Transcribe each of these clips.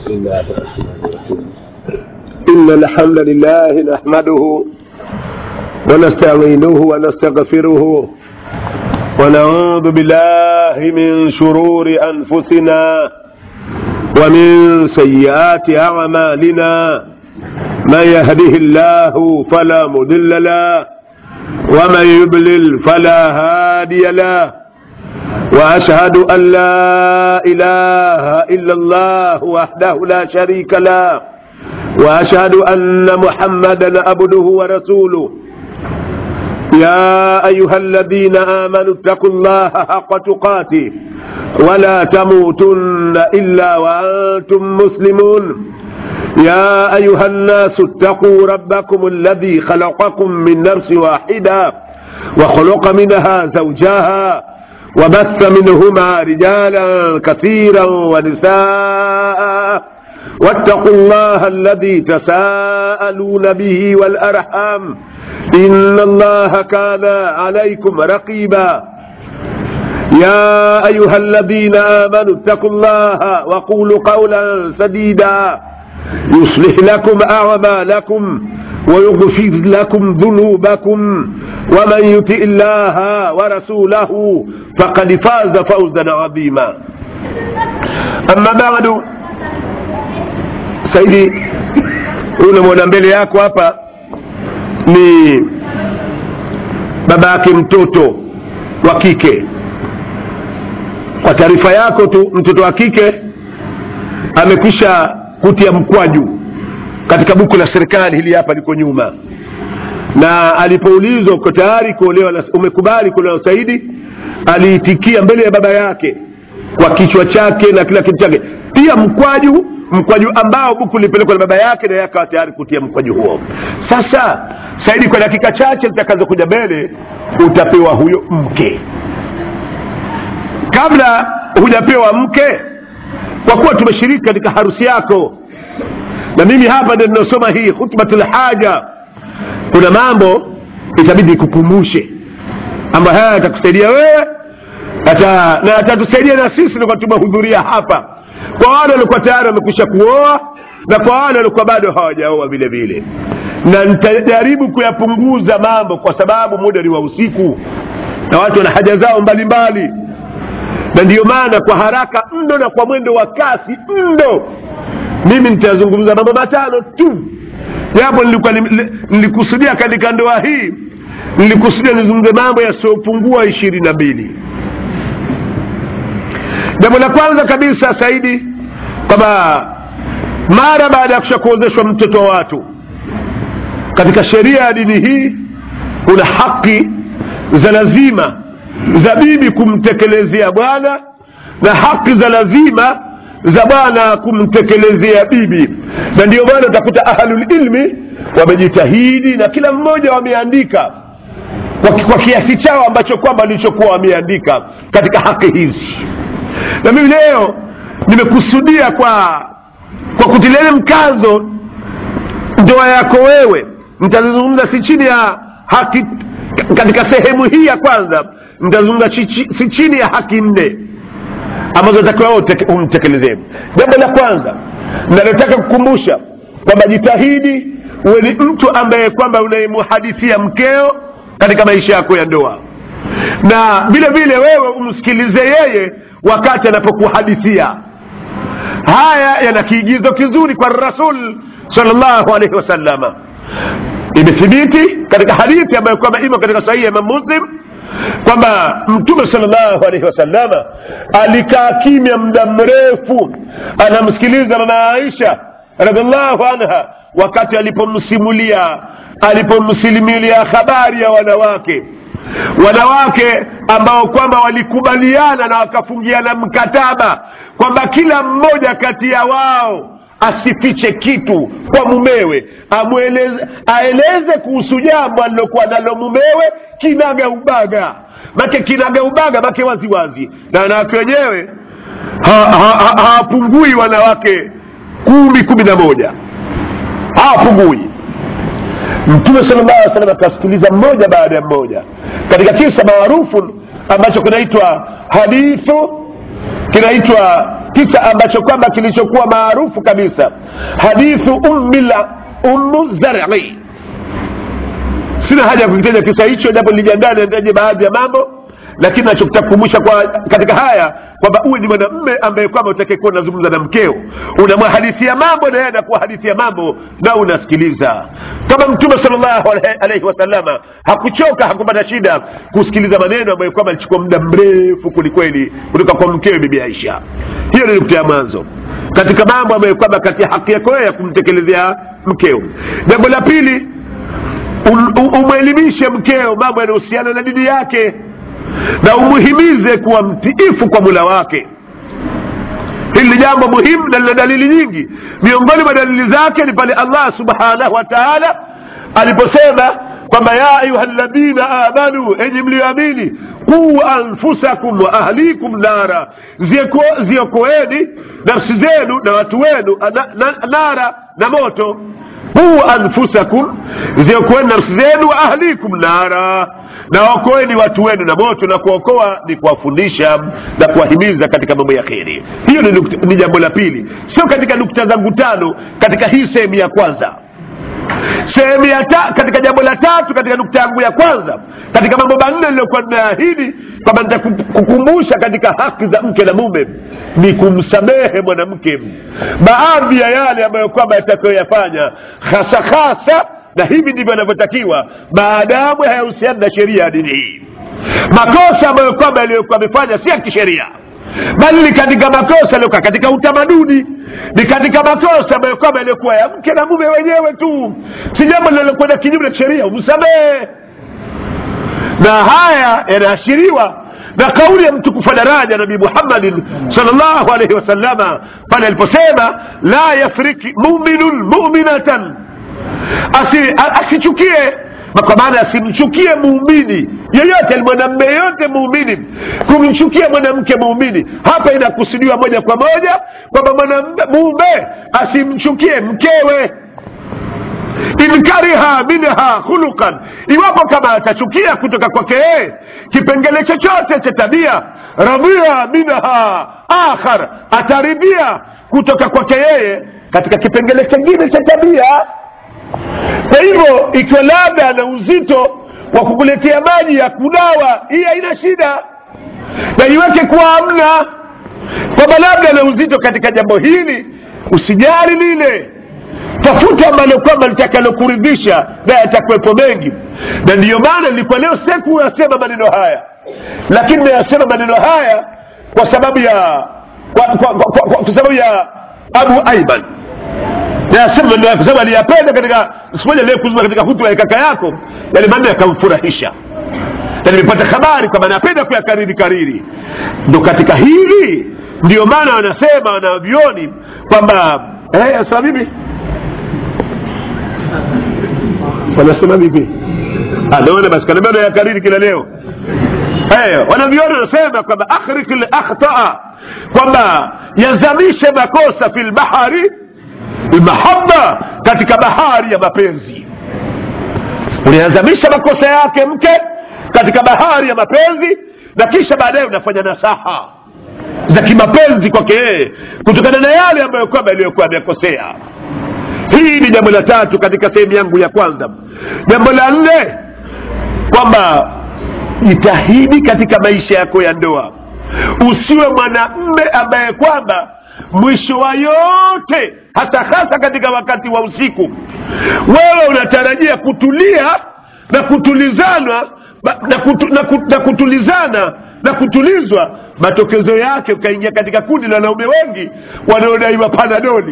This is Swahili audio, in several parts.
بسم الله الرحمن الرحيم إن الحمد لله نحمده ونستعينه ونستغفره ونعوذ بالله من شرور أنفسنا ومن سيئات أعمالنا من يهده الله فلا مضل له ومن يضلل فلا هادي له واشهد ان لا اله الا الله وحده لا شريك له واشهد ان محمدا عبده ورسوله يا ايها الذين امنوا اتقوا الله حق تقاته ولا تموتن الا وانتم مسلمون يا ايها الناس اتقوا ربكم الذي خلقكم من نفس واحده وخلق منها زوجها وبث منهما رجالا كثيرا ونساء واتقوا الله الذي تساءلون به والارحام ان الله كان عليكم رقيبا يا ايها الذين امنوا اتقوا الله وقولوا قولا سديدا يصلح لكم اعمالكم ويغفر لكم ذنوبكم ومن يطع الله ورسوله فقد فاز فوزا عظيما اما بعد saidi unamwona mbele yako hapa ni baba yake mtoto wa kike kwa taarifa yako tu mtoto wa kike amekwisha kutia mkwaju katika buku la serikali hili hapa liko nyuma na alipoulizwa uko tayari kuolewa na umekubali kuolewa na saidi aliitikia mbele ya baba yake kwa kichwa chake na kila kitu chake pia mkwaju mkwaju ambao buku lilipelekwa na baba yake na yeye akawa tayari kutia mkwaju huo sasa saidi kwa dakika chache zitakazokuja mbele utapewa huyo mke kabla hujapewa mke kwa kuwa tumeshiriki katika harusi yako na mimi hapa ndio ninasoma hii khutbatul haja kuna mambo itabidi kukumbushe ambayo haya yatakusaidia wewe ata, na atatusaidia na sisi tulikuwa tumehudhuria hapa kwa wale walikuwa tayari wamekwisha kuoa na kwa wale walikuwa bado hawajaoa vile vile na nitajaribu kuyapunguza mambo kwa sababu muda ni wa usiku na watu wana haja zao mbalimbali mbali. na ndiyo maana kwa haraka mno na kwa mwendo wa kasi mno mimi nitazungumza mambo matano tu japo nilikuwa nilikusudia katika ndoa hii nilikusudia nizungumze mambo yasiyopungua ishirini na mbili jambo la kwanza kabisa saidi kwamba mara baada ya kusha kuozeshwa mtoto wa watu katika sheria ya dini hii kuna haki za lazima za bibi kumtekelezea bwana na haki za lazima za bwana kumtekelezea bibi na ndio maana utakuta ahlulilmi wamejitahidi na kila mmoja wameandika kwa, kwa kiasi chao ambacho kwamba walichokuwa wameandika katika haki hizi na mimi leo nimekusudia kwa kwa kutilia mkazo ndoa yako wewe nitazungumza si chini ya haki katika sehemu hii ya kwanza nitazungumza si chini ya haki nne ambazo takiwa umtekelezee jambo la kwanza nalotaka kukumbusha kwamba jitahidi uwe ni mtu ambaye kwamba unayemuhadithia mkeo katika maisha yako ya ndoa na vile vile wewe umsikilize yeye wakati anapokuhadithia haya yana kiigizo kizuri kwa rasul salllahu alaihi wasalama imethibiti katika hadithi ambayo kwamba imo katika sahihi ya imam muslim kwamba mtume salllahu alaihi wasalama alikaa kimya muda mrefu anamsikiliza mama aisha radiallahu anha wakati alipomsimulia alipomsilimilia habari ya wanawake wanawake ambao kwamba walikubaliana na wakafungiana mkataba kwamba kila mmoja kati ya wao asifiche kitu kwa mumewe amweleze aeleze kuhusu jambo alilokuwa nalo mumewe kinaga ubaga make kinaga ubaga make waziwazi na wanawake wenyewe hawapungui ha, ha, wanawake kumi kumi na moja hawapungui mtume sala llahu alih salam akasikiliza mmoja baada ya mmoja katika kisa maarufu ambacho kinaitwa hadithu kinaitwa kisa ambacho kwamba kilichokuwa maarufu kabisa hadithu ummila ummu zari sina haja ya kukitaja kisa hicho japo nilijiandaa nitaje baadhi ya mambo lakini nachokutaka kukumbusha kwa katika haya kwamba uwe ni mwanamme ambaye kwamba utakayekuwa unazungumza na mkeo unamwahadithia mambo na yeye anakuwa hadithia mambo na unasikiliza kama mtume salllahu alaihi wasalama hakuchoka hakupata shida kusikiliza maneno ambayo kwamba alichukua muda mrefu kwelikweli kutoka kwa mkewe bibi aisha hiyo ni nukta ya mwanzo katika mambo ambayo kwamba kati ya haki yako ya kumtekelezea mkeo jambo la pili umwelimishe mkeo mambo yanayohusiana na dini yake na umuhimize kuwa mtiifu kwa mula wake hili ni jambo muhimu na lina dalili nyingi miongoni mwa dalili zake ni pale allah subhanahu wa taala aliposema kwamba ya ayuha ladhina amanu enyi mlioamini quu anfusakum wa ahlikum nara ziokoeni nafsi zenu na watu wenu na, na, nara na moto quu anfusakum ziokoeni nafsi zenu wa ahlikum nara na waokoeni watu wenu na moto na kuokoa ni kuwafundisha na kuwahimiza katika mambo ya kheri hiyo ni, nukta, ni jambo la pili sio katika nukta zangu tano katika hii sehemu ya kwanza sehemu ya ta, katika jambo la tatu katika nukta yangu ya kwanza katika mambo manne niliyokuwa nimeahidi kwamba nitakukumbusha katika haki za mke na mume ni kumsamehe mwanamke baadhi ya yale ambayo kwamba yatakayoyafanya hasa hasa na hivi ndivyo anavyotakiwa maadamu hayahusiani na sheria ya dini hii makosa ambayo kwamba yaliyokuwa amefanya si ya kisheria bali ni katika makosa yaliyokuwa katika utamaduni ni katika makosa ambayo kwamba yaliyokuwa ya mke na mume wenyewe tu si jambo linalokwenda kinyume na sheria umsamehe na haya yanaashiriwa na kauli ya mtukufu daraja nabii muhammadin salllahu alaihi wasalama pale aliposema la yafriki muminun muminatan Asi, asichukie kwa maana asimchukie muumini yeyote mwanamme yeyote muumini kumchukia mwanamke muumini hapa inakusudiwa moja kwa moja kwamba mume asimchukie mkewe in kariha minha khuluqan iwapo kama atachukia kutoka kwake yeye kipengele chochote cha tabia radhia minha akhar ataridhia kutoka kwake yeye katika kipengele kingine cha tabia kwa hivyo ikiwa labda ana uzito wa kukuletea maji ya kunawa hii haina shida na iweke kuwa amna kwamba labda ana uzito katika jambo hili usijali lile tafuta ambalo kwamba litakalokuridhisha na yatakuwepo mengi na ndiyo maana nilikuwa leo sekuyasema maneno haya lakini nayasema maneno haya kwa sababu ya kwa, kwa, kwa, kwa, kwa sababu ya abu aiban nayasema maneno kwa sababu aliyapenda katika siku moja leo kuzuma katika hutuba ya kaka yako yale maneno yakamfurahisha na nimepata habari kwamba napenda kuyakariri kariri ndo katika hili ndio maana wanasema wanavyoni kwamba eh, sasa vipi wanasema vipi naona basi kanaambia ya kariri kila leo hey, wanavyoni wanasema kwamba akhrik lakhtaa kwamba yazamishe makosa fi lbahari lmahaba katika bahari ya mapenzi unayazamisha makosa yake mke katika bahari ya mapenzi na kisha baadaye unafanya nasaha za kimapenzi kwake yeye kutokana na yale ambayo kwamba yaliyokuwa amekosea hii ni jambo la tatu katika sehemu yangu ya kwanza jambo la nne kwamba jitahidi katika maisha yako ya ndoa usiwe mwanamme ambaye kwamba mwisho wa yote hasa hasa katika wakati wa usiku wewe unatarajia kutulia na kutulizana na, kutu, na, kutu, na kutulizana na kutulizwa matokezo yake ukaingia katika kundi la wanaume wengi wanaodaiwa panadoli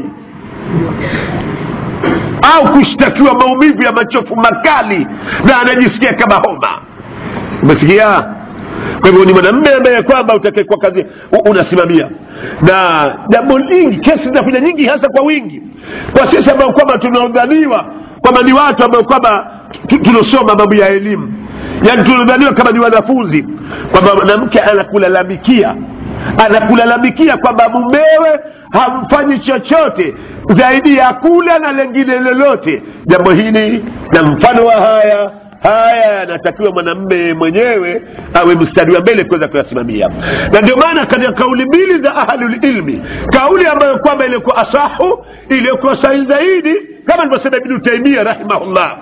au kushtakiwa maumivu ya machofu makali na anajisikia kama homa umesikia kwa hivyo ni mwanamme ambaye kwamba utakekwa kazi unasimamia na jambo lingi kesi zinakuja nyingi hasa kwa wingi kwa sisi ambao kwamba tunaodhaniwa kwamba ni watu ambao kwamba tunaosoma mambo ya elimu yaani tunaodhaniwa kama ni wanafunzi kwamba mwanamke anakulalamikia anakulalamikia kwamba mumewe hamfanyi chochote zaidi ya kula na lengine lolote jambo hili na mfano wa haya haya yanatakiwa mwanamme mwenyewe awe mstari wa mbele kuweza kuyasimamia na ndio maana katika kauli mbili za ahlulilmi kauli ambayo kwamba iliyokuwa asahu iliyokuwa sahihi zaidi kama alivyosema ibnu taimia rahimahullah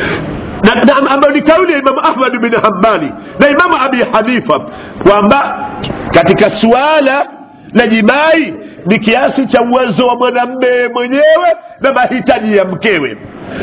na, na ambayo ni kauli ya imamu ahmad bin hambali na imamu abi hanifa kwamba katika suala la jimai ni kiasi cha uwezo wa mwanamme mwenyewe na mahitaji ya mkewe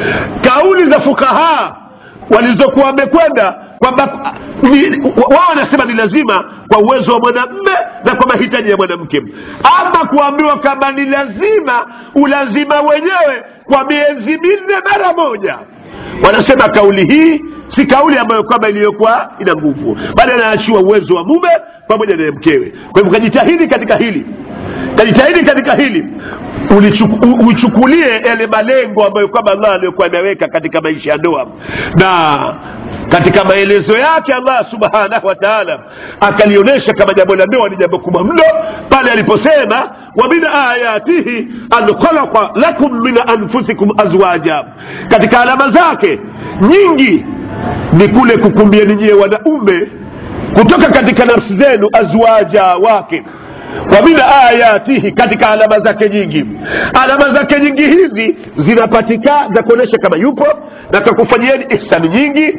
kauli za fukahaa walizokuwa wamekwenda kwamba ni- wao wanasema ni lazima kwa uwezo wa mwanamme na kwa mahitaji ya mwanamke ama kuambiwa kama ni lazima ulazima wenyewe kwa miezi minne mara moja wanasema kauli hii si kauli ambayo kwamba iliyokuwa ina nguvu bali anaashiwa uwezo wa mume pamoja na mkewe kwa hivyo kajitahidi katika hili kajitahidi katika hili ulichuku- u- uichukulie yale malengo ambayo kwamba allah aliyokuwa ameweka katika maisha ya ndoa na katika maelezo yake allah subhanahu wa taala akalionyesha kama jambo la ndoa ni jambo kubwa mno pale aliposema wa min ayatihi an khalaqa lakum min anfusikum azwaja katika alama zake nyingi ni kule kukumbieni nyie wanaume kutoka katika nafsi zenu azwaja wake wa min ayatihi katika alama zake nyingi alama zake nyingi hizi zinapatikana za kuonyesha kama yupo na kakufanyieni ihsani nyingi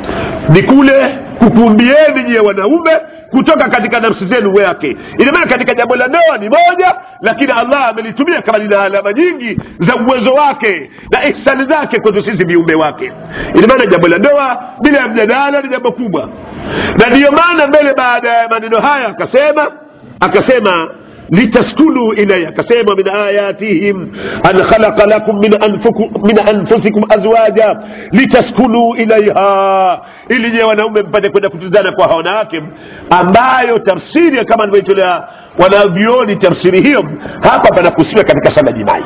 ni kule kukumbieni nyie wanaume kutoka katika nafsi zenu wake ina maana katika jambo la ndoa ni moja lakini allah amelitumia kama lina alama nyingi za uwezo wake na ihsani zake kwetu sisi viumbe wake ina maana jambo la ndoa bila ya mjadala ni jambo kubwa na ndiyo maana mbele baada ya maneno haya akasema akasema litaskunu ilaya akasema min ayatihim an khalaqa lakum min, anfuku, min anfusikum azwaja litaskunu ilaiha ili nyewe wanaume mpate kwenda kutuzana kwa wanawake ambayo tafsiri kama alivyoitolea wanavyoni tafsiri hiyo hapa panakusiwa katika sana jimai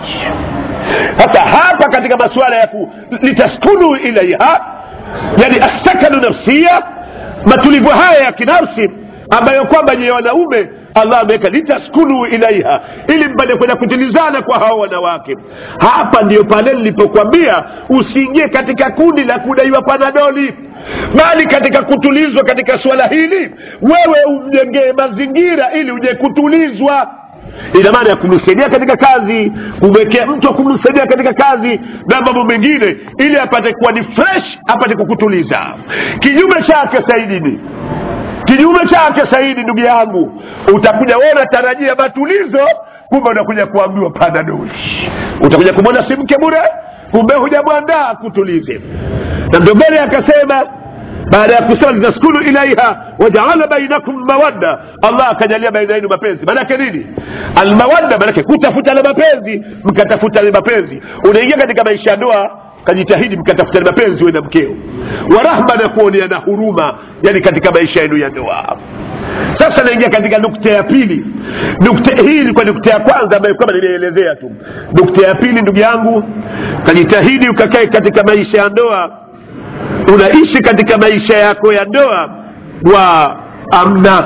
hata hapa katika masuala ya ku litaskunu ilaiha yani assakanu nafsia matulivu haya ya kinafsi ambayo kwamba nyewe wanaume allah ameweka litaskunu ilaiha ili mpate kwenda kutilizana kwa hao wanawake hapa ndiyo pale nilipokwambia usiingie katika kundi la kudaiwa panadoli bali katika kutulizwa katika suala hili wewe umjengee mazingira ili uje kutulizwa ina maana ya kumsaidia katika kazi kumwekea mtu wa kumsaidia katika kazi na mambo mengine ili apate kuwa ni fresh apate kukutuliza kinyume chake saidini kinyume chake saidi ndugu yangu utakuja wewe unatarajia matulizo kumbe unakuja kuambiwa panadoli utakuja kumwona si mke bure kumbe hujamwandaa kutulize na ndio mbele akasema baada ya kusema litaskunu ilaiha wajaala bainakum mawadda allah akajalia baina yenu mapenzi maanake nini almawadda maanake kutafuta na mapenzi mkatafuta na mapenzi unaingia katika maisha ya ndoa kajitahidi mkatafutani mapenzi we na mkeo warahma na kuoneana huruma yani katika maisha yenu ya ndoa sasa naingia katika nukta ya pili nukta hii ilikuwa nukta ya kwanza ambayo kama nimeelezea tu nukta ya pili ndugu yangu kajitahidi ukakae katika maisha ya ndoa unaishi katika maisha yako ya ndoa wa amna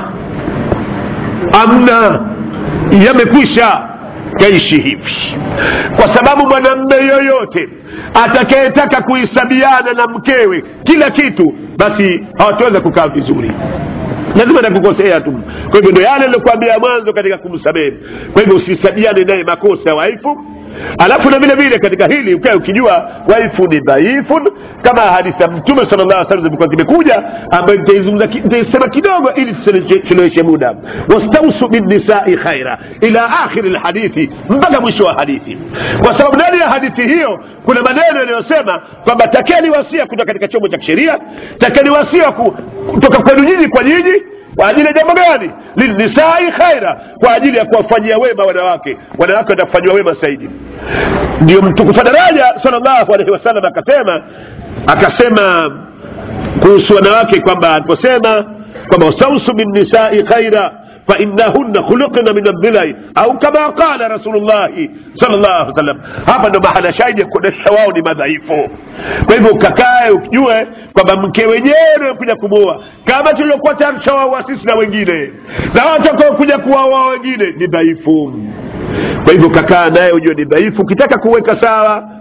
amna yamekwisha kaishi hivi kwa sababu mwanamme yoyote atakayetaka kuhisabiana na mkewe kila kitu basi hawataweza kukaa vizuri lazima takukosea tu kwa hivyo ndo yale nilokuambia mwanzo katika kumsamehe kwa hivyo usihisabiane naye makosa waifu alafu na vile vile katika hili ukae ukijua waifu ni dhaifu kama hadithi ya mtume sala llah salam zilikuwa zimekuja ambayo nitaizungumza ki- nitaisema kidogo ili tusiloweshe muda wastausu binnisai khaira ila akhiri lhadithi mpaka mwisho wa hadithi kwa sababu ndani ya hadithi hiyo kuna maneno yanayosema kwamba takeni wasia kutoka katika chombo cha kisheria takeni wasia ku- kutoka kwenu nyinyi kwa nyinyi kwa ajili ya jambo gani lilnisai khaira kwa ajili ya kuwafanyia wema wanawake wanawake watafanyiwa wema zaidi ndio mtukufu daraja salllahu alaihi wasallam akasema akasema kuhusu wanawake kwamba aliposema kwamba wastausu binnisai khaira فإنهن خلقن من الضلع أو كما قال رسول الله صلى الله عليه وسلم hapa ndo mahala shahidi ya kuonyesha wao ni madhaifu kwa hivyo ukakae ukijue kwamba mke wenyewe kuja kumuoa kama tuliokuwa tayari tushawaoa sisi na wengine na watakao kuja kuwaoa wengine ni dhaifu kwa hivyo kakaa naye ujue ni dhaifu ukitaka kuweka sawa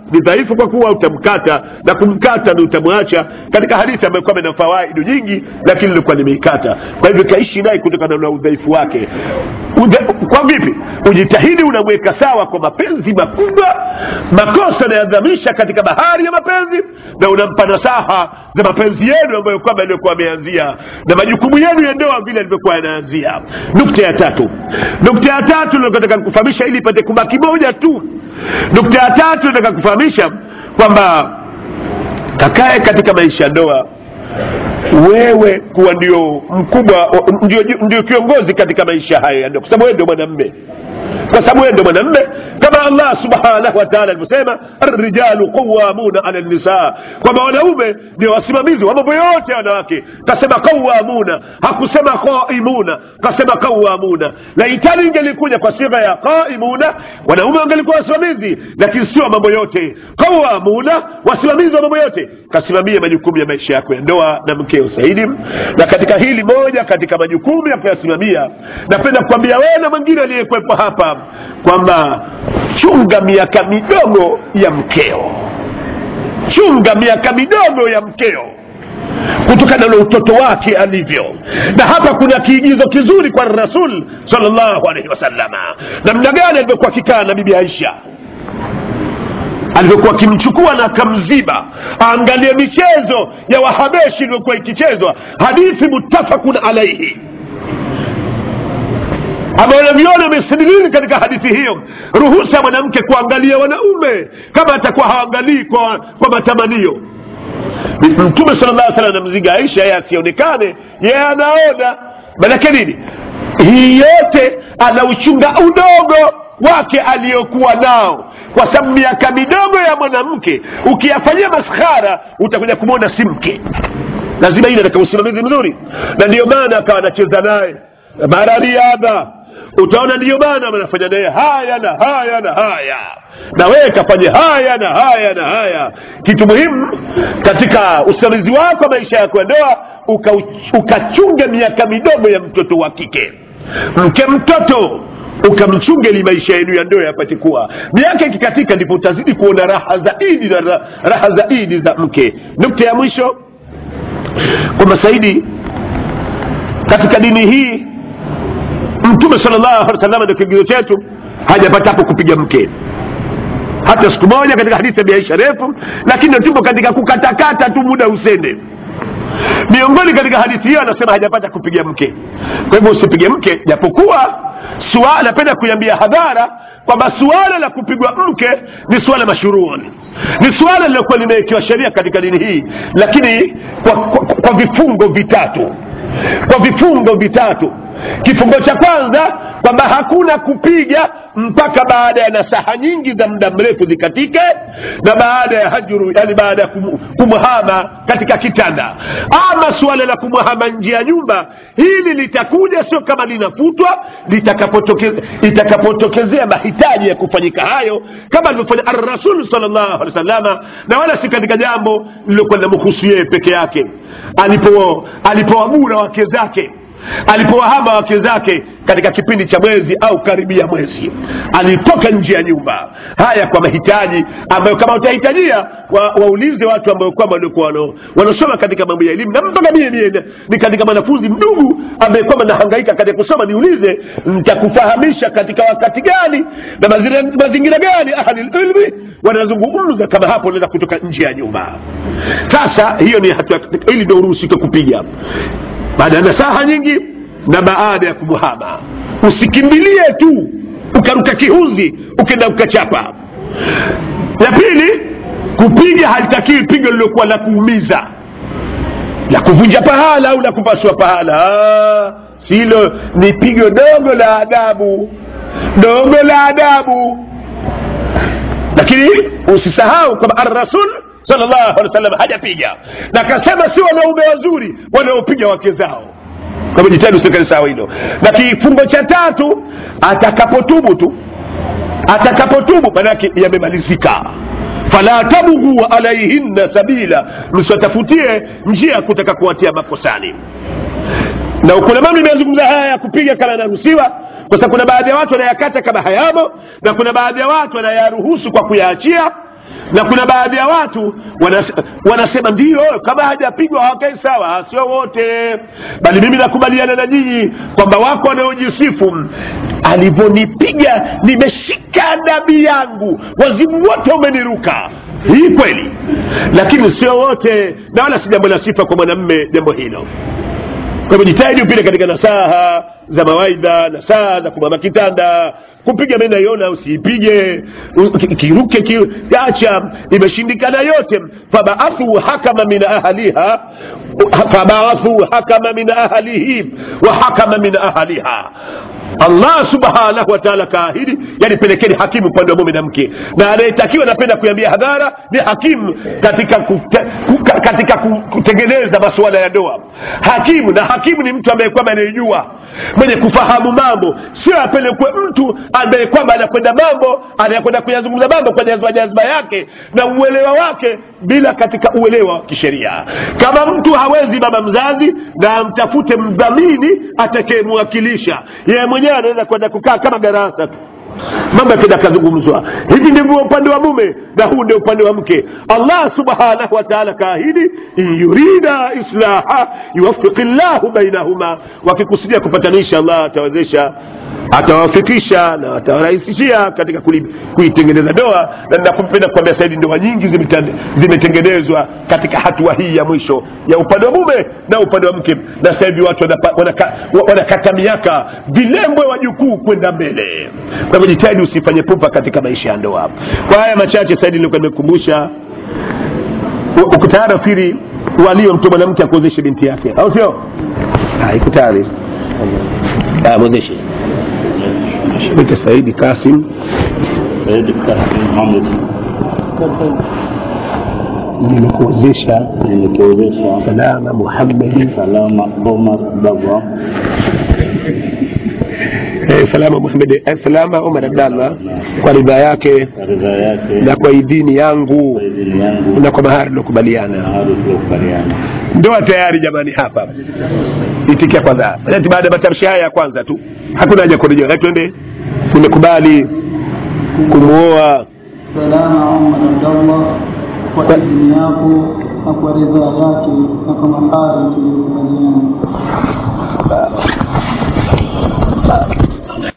ni dhaifu kwa kuwa utamkata na kumkata ni utamwacha katika hadithi ambayo kwamba ina fawaidu nyingi lakini ilikuwa nimeikata kwa hivyo kaishi naye kutokana na udhaifu wake Ude, kwa vipi ujitahidi unamweka sawa kwa mapenzi makubwa makosa anayadhamisha katika bahari ya mapenzi na unampa nasaha za mapenzi yenu ambayo kwamba yaliyokuwa ameanzia na majukumu yenu ya ndoa vile alivyokuwa yanaanzia nukta ya tatu nukta ya tatu nataka kufahamisha ili ipate kubaki moja tu nukta ya tatu nataka kufahamisha kwamba kakae katika maisha ya ndoa wewe kuwa ndio mkubwa ndio, ndio kiongozi katika maisha haya ya ndoa kwa sababu wewe ndio mwanamme kwa sababu wewe ndio mwanamme kama allah subhanahu wataala alivyosema rijalu qawamuna ala nisa kwamba wanaume ndio wasimamizi wa mambo yote ya wanawake kasema qawamuna hakusema qaimuna kasema qawamuna laitani ingelikuja kwa sigha ya qaimuna wanaume wangelikuwa wasimamizi lakini sio mambo yote qawamuna wasimamizi wa mambo yote kasimamia majukumu ya maisha yako ya ndoa na mkeo saidi na katika hili moja katika majukumu ya kuyasimamia napenda kukwambia wewe na mwingine aliyekwepo hapa kwamba chunga miaka midogo ya mkeo chunga miaka midogo ya mkeo kutokana na utoto wake alivyo na hapa kuna kiigizo kizuri kwa rasul salllahu alaihi wasalama namna gani alivyokuwa akikaa na bibi aisha alivyokuwa akimchukua na akamziba aangalie michezo ya wahabeshi iliyokuwa ikichezwa hadithi muttafaqun alaihi ambayo naviona amestadilili katika hadithi hiyo ruhusa ya mwanamke kuangalia wanaume kama atakuwa haangalii kwa, kwa matamanio mtume sala llah salam anamziga aisha yeye asionekane yeye anaona manake nini hii yote anauchunga udogo wake aliyokuwa nao kwa sababu miaka midogo ya mwanamke ukiyafanyia maskhara utakuja kumwona si mke lazima ile ataka usimamizi mzuri na ndiyo maana akawa anacheza naye mara riadha utaona ndiyo maana anafanya naye haya na haya na haya na wewe kafanye haya na haya na haya kitu muhimu katika usimamizi wako wa maisha yako ya ndoa ukachunge uka miaka midogo ya mtoto wa kike mke mtoto ukamchunge ili maisha yenu ya ndoa yapate kuwa miaka ikikatika ndipo utazidi kuona raha zaidi na raha zaidi za mke nukta ya mwisho kwamba saidi katika dini hii mtume sal llahu alih wasallam ndio kigizo chetu hajapata hapo kupiga mke hata siku moja katika hadithi ya biaisha refu lakini tupo katika kukatakata tu muda usende miongoni katika hadithi hiyo anasema hajapata kupiga mke kwa hivyo usipige mke japokuwa napenda kuiambia hadhara kwamba suala la kupigwa mke ni suala mashuruuni ni suala lilokuwa limewekewa sheria katika dini hii lakini kwa, kwa, kwa vifungo vitatu kwa vifungo vitatu kifungo cha kwanza kwamba hakuna kupiga mpaka baada ya nasaha nyingi za muda mrefu zikatike na baada ya hajuru yani baada ya kum, kumhama katika kitanda ama suala la kumhama nje ya nyumba hili litakuja sio kama linafutwa litakapotokezea itakapotokezea mahitaji ya kufanyika hayo kama alivyofanya arrasul salllahu alehi wasalama na wala si katika jambo lilokuwa linamhusu yeye peke yake alipo alipoamura wake zake alipowahama wake zake katika kipindi cha mwezi au karibia mwezi alitoka nje ya nyumba haya kwa mahitaji ambayo kama utahitajia wa, waulize watu ambao kwamba waliokuwa wanaosoma katika mambo ya elimu na mpaka mie mie ni katika mwanafunzi mdugu ambaye kwamba nahangaika katika kusoma niulize nitakufahamisha katika wakati gani na mazingira, mazingira gani ahlililmi wanazungumza kama hapo unaweza kutoka nje ya nyumba sasa hiyo ni hatua ili ndio uruhusike kupiga baada ya nasaha nyingi na baada ya kumuhama usikimbilie tu ukaruka kihuzi ukenda ukachapa la pili kupiga halitakiwi pigo lilokuwa la kuumiza la kuvunja pahala au la kupasua pahala silo ni pigo dogo la adabu dogo la adabu lakini usisahau kwamba arrasul salllahu alehi wasallam hajapiga na akasema si wanaume wazuri wanaopiga wake zao kama jitahidi usikali sawa hilo na kifungo cha tatu atakapotubu tu atakapotubu manake yamemalizika fala tabghu alaihinna sabila msiwatafutie njia ya kutaka kuwatia makosani na kuna mambo imeyazungumza haya ya kupiga kama yanaruhusiwa kwa sababu kuna baadhi ya watu wanayakata kama hayamo na kuna baadhi ya watu wanayaruhusu kwa kuyaachia na kuna baadhi ya watu wanas, wanasema ndio kama hajapigwa hawakai sawa sio wote bali mimi nakubaliana na nyinyi kwamba wako wanaojisifu alivyonipiga nimeshika dabi yangu wazimu wote umeniruka hii kweli lakini sio wote na wala si jambo la sifa kwa mwanamme jambo hilo kwa hivyo jitahidi upite katika nasaha za mawaidha nasaha za kumama kitanda kupiga mi naiona usiipige u- ki- kiruke ki- acha imeshindikana yote fabaathu hakama min ahliha fabaathu hakama min ahlihi wa hakama min ahliha allah subhanahu wataala kaahidi yani pelekeni hakimu upande wa mume na mke na anayetakiwa napenda kuambia hadhara ni hakimu katika kute, kuka, katika ku- kutengeneza masuala ya ndoa hakimu na hakimu ni mtu ambaye kwamba anayejua mwenye kufahamu mambo sio apelekwe mtu ambaye kwamba anakwenda mambo anayekwenda kuyazungumza mambo kwa jazba jazba yake na uelewa wake bila katika uelewa wa kisheria kama mtu hawezi baba mzazi na amtafute mdhamini atakayemwakilisha yeye mwenyewe anaweza kwenda kukaa kama darasa tu mambo yakenda kazungumzwa hivi ndivyo upande wa mume na huu ndio upande wa mke allah subhanahu wa taala kaahidi in yurida islaha yuwafiki llahu bainahuma wakikusudia kupatanisha allah atawezesha atawafikisha na atawarahisishia katika kuli- kuitengeneza ndoa na nakupenda kuambia saidi ndoa nyingi zimetande- zimetengenezwa katika hatua hii ya mwisho ya upande wa mume na upande wa mke na sasa hivi watu wanapa- wanaka- wa- wanakata miaka vilembwe wajukuu kwenda mbele kwa hivyo jitahidi usifanye pupa katika maisha ya ndoa kwa haya machache saidi nilikuwa nimekumbusha u- uko tayari nafikiri walio mtu mwanamke akuozeshe binti yake au sio Ah, iko tayari Ah, mwezeshe Mwite Saidi Kasim Said Kasim Mohamed nimekuozesha nimekuwezesha Salama Muhammadi Salama Omar Baba eh, Salama Muhammad eh, Salama Omar Abdallah kwa ridhaa yake kwa ridhaa yake na kwa idhini yangu kwa idhini yangu na kwa mahari na tuliokubaliana. hadi tuliokubaliana. Ndoa tayari jamani, hapa itikia kwanza, ati baada ya matamshi haya ya kwanza tu, hakuna haja kurejea. Hebu Twende, tumekubali kumwoa salama Omar Abdallah kwa idhini yako na kwa ridhaa yake na kwa mahari tuliyokubaliana.